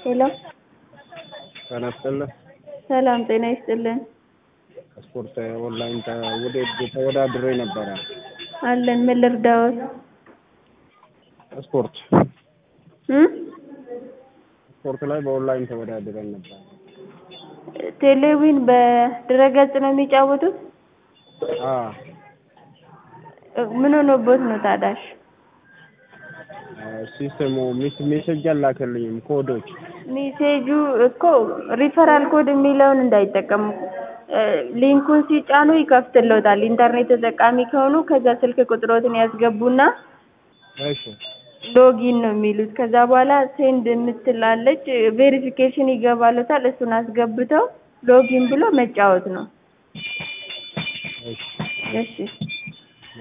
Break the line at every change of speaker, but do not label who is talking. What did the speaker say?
ሄሎ
ጤና ይስጥልኝ።
ሰላም ጤና ይስጥልን።
ስፖርት ኦንላይን ውድድር ተወዳድሬ ነበረ።
አለን ምን ልርዳዎት?
ስፖርት
እም
ስፖርት ላይ በኦንላይን ተወዳድረን ነበር።
ቴሌዊን በድረገጽ ነው የሚጫወቱት?
አዎ
ምን ሆኖቦት ነው ታዳሽ?
ሲስተሙ ሜሴጅ አላከልኝም ኮዶች
ሜሴጁ እኮ ሪፈራል ኮድ የሚለውን እንዳይጠቀሙ ሊንኩን ሲጫኑ ይከፍትልዎታል። ኢንተርኔት ተጠቃሚ ከሆኑ ከዛ ስልክ ቁጥሮትን ያስገቡና
እሺ
ሎጊን ነው የሚሉት። ከዛ በኋላ ሴንድ የምትላለች ቬሪፊኬሽን ይገባልዎታል። እሱን አስገብተው ሎጊን ብሎ መጫወት ነው።
እሺ
እሺ